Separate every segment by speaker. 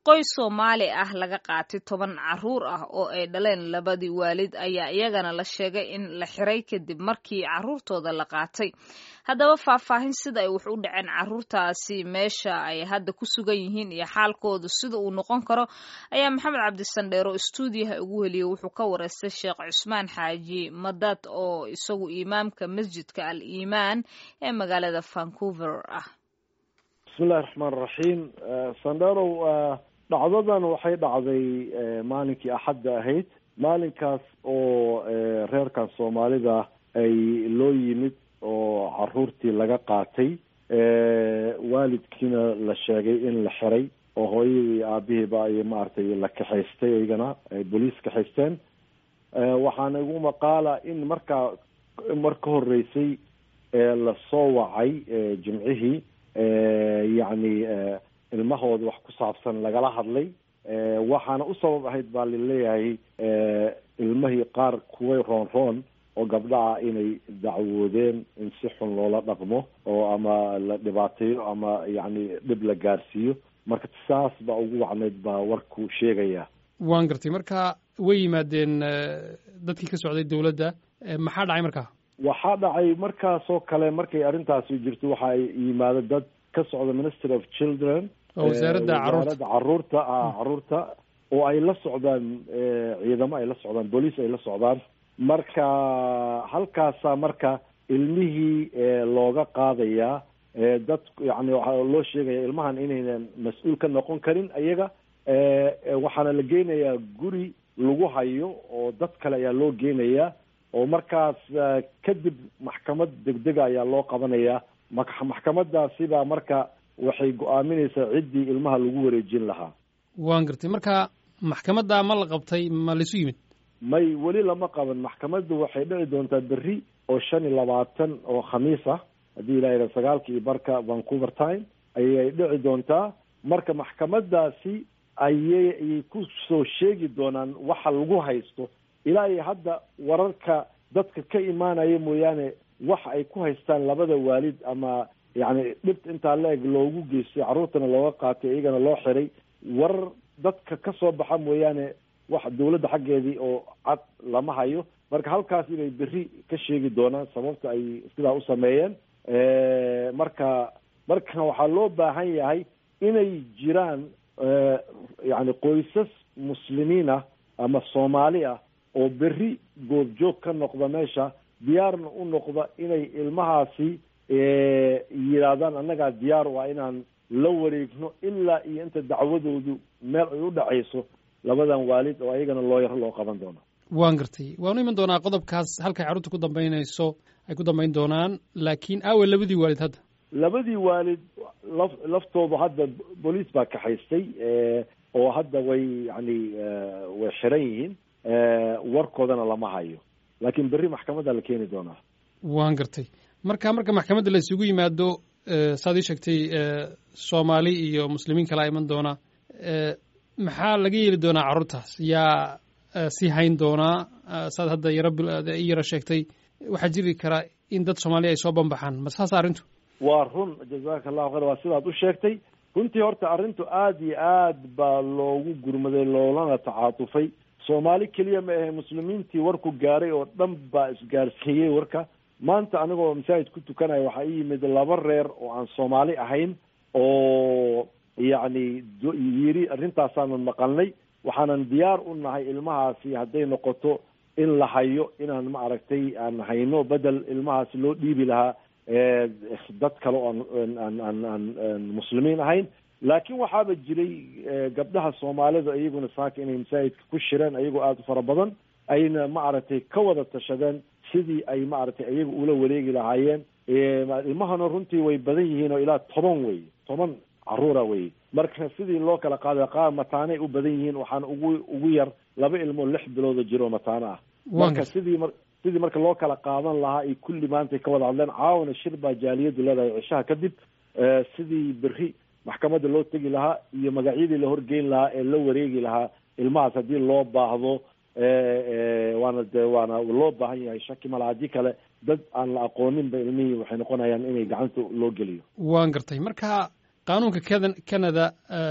Speaker 1: qoys soomaali ah laga qaatay toban caruur ah oo ay dhaleen labadii waalid ayaa iyagana la sheegay in la xiray kadib markii caruurtooda la qaatay haddaba faahfaahin sida ay wax u dhaceen caruurtaasi meesha ay hadda ku sugan yihiin iyo xaalkoodu sida uu noqon karo ayaa maxamed cabdisandheero stuudiyaha ugu heliyey wuxuu ka wareystay sheekh cusmaan xaaji madad oo isagu imaamka masjidka al iimaan ee magaalada vancouver ah
Speaker 2: bismillahi raxmaan raxiim sandherow dhacdadan waxay dhacday maalinkii axadda ahayd maalinkaas oo reerkan soomaalida ay loo yimid oo caruurtii laga qaatay waalidkiina la sheegay in la xiray oo hooyadii aabihiiba ay maaragtay la kaxaystay iyagana ay booliis kaxaysteen waxaana igu maqaala in markaa mar ka horeysay lasoo wacay jimcihii yacni ilmahooda wax ku saabsan lagala hadlay waxaana u sabab ahayd baa laleeyahay ilmihii qaar kuway roon roon oo gabdhaha inay dacwoodeen in si xun loola dhaqmo oo ama la dhibaateeyo ama yacni dhib la gaarsiiyo marka saas baa ugu wacnayd baa warku sheegaya
Speaker 3: waan gartay marka way yimaadeen dadkii ka socday dowladda maxaa dhacay markaa
Speaker 2: waxaa dhacay markaasoo kale markay arrintaasi jirto waxa ay yimaado dad ka socda ministry of children
Speaker 3: oo wasaaradda caruurta
Speaker 2: caruurta caruurta oo ay la socdaan ciidamo ay la socdaan booliis ay la socdaan marka halkaasaa marka ilmihii looga qaadayaa dad yani waxaa loo sheegaya ilmahan inaynan mas-uul ka noqon karin iyaga waxaana la geynayaa guri lagu hayo oo dad kale ayaa loo geynayaa oo markaas kadib maxkamad degdega ayaa loo qabanayaa maxkamadaasi baa marka waxay go-aaminaysaa ciddii ilmaha lagu wareejin lahaa
Speaker 3: waan gartay marka maxkamadda ma la qabtay ma laisu yimid
Speaker 2: may weli lama qaban maxkamaddu waxay dhici doontaa berri oo shan iyo labaatan oo khamiis ah haddii ilaa yidha sagaalka iyo barka vancouver time ayay dhici doontaa marka maxkamadaasi ayay ayay ku soo sheegi doonaan waxa lagu haysto ilaa iyo hadda wararka dadka ka imaanaya mooyaane waxa ay ku haystaan labada waalid ama yacni dhibta intaa la eg loogu geystay carruurtana looga qaatay iyagana loo xiray warar dadka ka soo baxa mooyaane wax dawladda xaggeedii oo cad lama hayo marka halkaas inay berri ka sheegi doonaan sababta ay sidaa u sameeyeen marka marka waxaa loo baahan yahay inay jiraan yacni qoysas muslimiin ah ama soomaali ah oo berri goobjoog ka noqda meesha diyaarna u noqda inay ilmahaasi yidhaahdaan annagaa diyaar waa inaan la wareegno ilaa iyo inta dacwadoodu meel ay u dhacayso labadan waalid oo ayagana looyaro loo qaban doono
Speaker 3: waan gartay waanu iman doonaa qodobkaas halkay carruurta ku dambaynayso ay ku dambayn doonaan laakiin aawe labadii waalid hadda
Speaker 2: labadii waalid laf laftoodu hadda booliis baa kaxaystay oo hadda way yani way xiran yihiin warkoodana lama hayo laakiin berri maxkamadda la keeni doonaa
Speaker 3: waan gartay marka marka maxkamadda la isugu yimaado saad ii sheegtay soomaali iyo muslimiin kalaa iman doona maxaa laga yeeli doonaa carruurtaas yaa sii hayn doonaa saad hadda yaro i yaro sheegtay waxaa jiri karaa in dad soomaaliya ay soo banbaxaan ma saas arrintu
Speaker 2: waa run jazaka allahu khayr waa sidaad u sheegtay runtii horta arrintu aada iyo aad baa loogu gurmaday loolana tacaatufay soomaali keliya ma ahe muslimiintii warku gaaray oo dhan baa isgaarsiiyey warka maanta anigoo masaajid ku tukanaya waxaa ii yimid laba reer oo aan soomaali ahayn oo yacni yiri arrintaasaanu maqalnay waxaanan diyaar u nahay ilmahaasi hadday noqoto in la hayo inaan ma aragtay aan hayno bedel ilmahaasi loo dhiibi lahaa dad kale oo aan aan aan aan muslimiin ahayn laakiin waxaaba jiray gabdhaha soomaalida iyaguna saaka inay masaajidka ku shireen ayagoo aada u fara badan ayna ma aragtay ka wada tashadeen sidii ay ma aragtay iyaga ula wareegi lahaayeen ilmahana runtii way badan yihiin oo ilaa toban wey toban caruura wey marka sidii loo kala qaada qaar mataanay u badan yihiin waxaana ugu ugu yar laba ilmoo lix bilooda jiro mataano ah marka sidii mar sidii marka loo kala qaadan lahaa ay kulli maantay ka wada hadleen caawana shir baa jaaliyadu leedahay cishaha kadib sidii berri maxkamadda loo tegi lahaa iyo magacyadii la horgeyn lahaa ee la wareegi lahaa ilmahaas haddii loo baahdo waana de waana loo baahan yahay shaki mala haddii kale dad aan la aqooninba ilmihii waxay noqonayaan inay gacanta loo geliyo
Speaker 3: waan gartay marka qaanuunka keda canada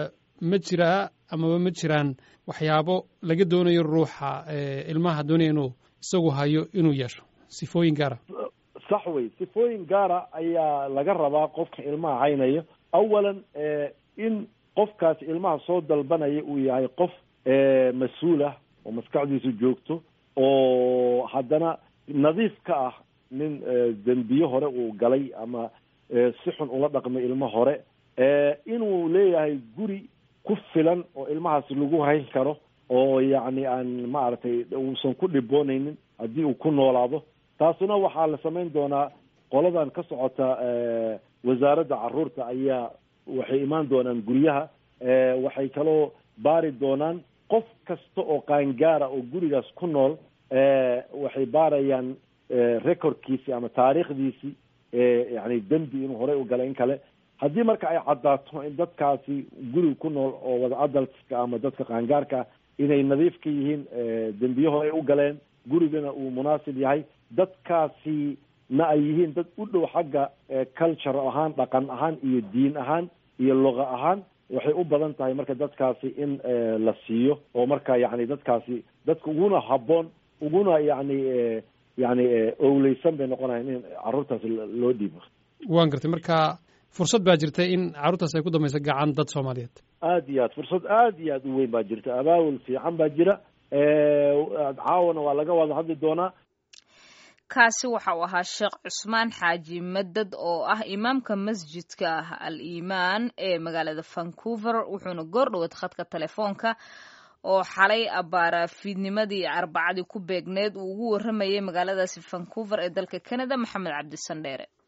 Speaker 3: ma jiraa amaba ma jiraan waxyaabo laga doonayo ruuxa ilmaha doonaya inuu isagu hayo inuu yeesho sifooyin gaara
Speaker 2: sax wey sifooyin gaara ayaa laga rabaa qofka ilmaha haynayo awalan in qofkaasi ilmaha soo dalbanaya uu yahay qof mas-uul ah oo maskaxdiisu joogto oo haddana nadiif ka ah nin dembiye hore uu galay ama si xun ula dhaqmay ilmo hore inuu leeyahay guri ku filan oo ilmahaasi lagu hayn karo oo yacni aan maaragtay uusan ku dhiboonaynin haddii uu ku noolaado taasuna waxaa la samayn doonaa qoladan ka socota wasaaradda caruurta ayaa waxay imaan doonaan guryaha waxay kaloo baari doonaan qof kasta oo qaangaara oo gurigaas ku nool waxay baarayaan recordkiisi ama taariikhdiisii yani dembi inuu horey u galay in kale haddii marka ay caddaato in dadkaasi guriga ku nool oo wada adaltska ama dadka qaangaarka ah inay nadiif ka yihiin dembiye horey u galeen gurigana uu munaasib yahay dadkaasi na ay yihiin dad u dhow xagga culture ahaan dhaqan ahaan iyo diin ahaan iyo luqa ahaan waxay u badan tahay marka dadkaasi in la siiyo oo marka yani dadkaasi dadka uguna habboon uguna yani yani owleysan bay noqonayan in carruurtaasi loo dhiibo
Speaker 3: waan gartay marka fursad baa jirta in carruurtaas ay ku dambayso gacan dad soomaaliyeed
Speaker 2: aad iyo aad fursad aad iyo aad u weyn baa jirta abaawul fiican baa jira caawana waa laga wada hadli doonaa
Speaker 1: kaasi waxa uu ahaa sheekh cusmaan xaaji madad oo ah imaamka masjidka al iimaan ee magaalada vancouver wuxuuna goor dhowad khadka telefoonka oo xalay abbaara fiidnimadii arbacadii ku beegneed uu ugu warramayay magaaladaasi vancouver ee dalka canada maxamed cabdi sandheere